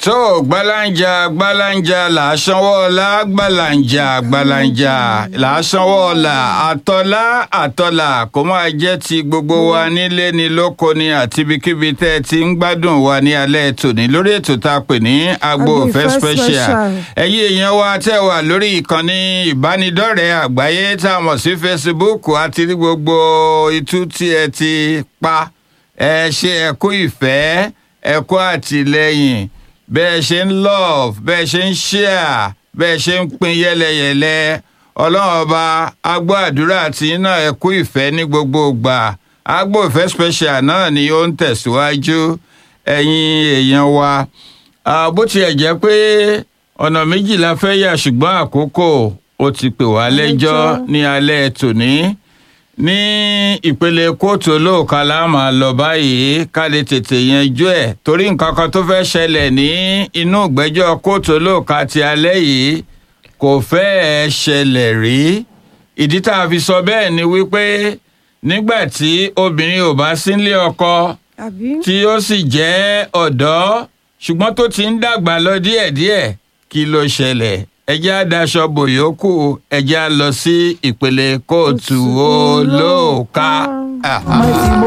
tó gbalanja gbalanja là á sanwó ọlá gbalanja gbalanja là á sanwó ọlá àtọlá àtọlà kó máa jẹ́ ti gbogbo wa nílé ni lóko ni àti ibikíbi tẹ́ ẹ ti ń gbádùn wa ní alẹ́ tòní lórí ètò tá a pè ní agbo Agbo ìfẹ́ Ìfẹ́ special Special. ẹ̀yin èèyàn wa tẹ́ wà lórí ìkànnì ìbánidọ́rẹ̀ẹ́ àgbáyé tá a mọ̀ sí Facebook àti ní gbogbo itú tí ẹ ti pa ẹ ṣe ẹ kú ìfẹ́ ẹ kú àtìlẹ́yìn bẹ́ẹ̀ ṣe ń love bẹ́ẹ̀ ṣe ń share bẹ́ẹ̀ ṣe ń pín yẹ́lẹyẹ̀lẹ ọlọ́run ọba agbó àdúrà tí iná ẹ kú ìfẹ́ ní gbogbo ìgbà agbo ìfẹ́ special náà ni ó ń tẹ̀síwájú ẹ̀yin èèyàn wa Ah, bó tiẹ̀ jẹ́ pé ọ̀nà méjì la fẹ́ yà ṣùgbọ́n àkókò ó ti pè wá lẹ́jọ́ Lẹ́jọ́. ní alẹ́ tòní ní ìpele kóòtù olóòka la máa lọ báyìí ká lè tètè yanjú ẹ̀ torí nǹkan kan tó fẹ́ ṣẹlẹ̀ ní inú ìgbẹ́jọ́ kóòtù olóòka ti alẹ́ yìí kò fẹ́ẹ̀ ṣẹlẹ̀ rí ìdí tá a fi sọ bẹ́ẹ̀ ni wípé nígbà tí obìnrin ò bá sílé ọkọ àbí tí ó sì jẹ́ ọ̀dọ́ ṣùgbọ́n tó ti ń dàgbà lọ díẹ̀díẹ̀ kí ló ṣẹlẹ̀ ẹjẹ́ àdáṣọ bòyókù ẹjẹ́ á lọ sí ìpele kóòtù olóòka. Ọmọ tí mo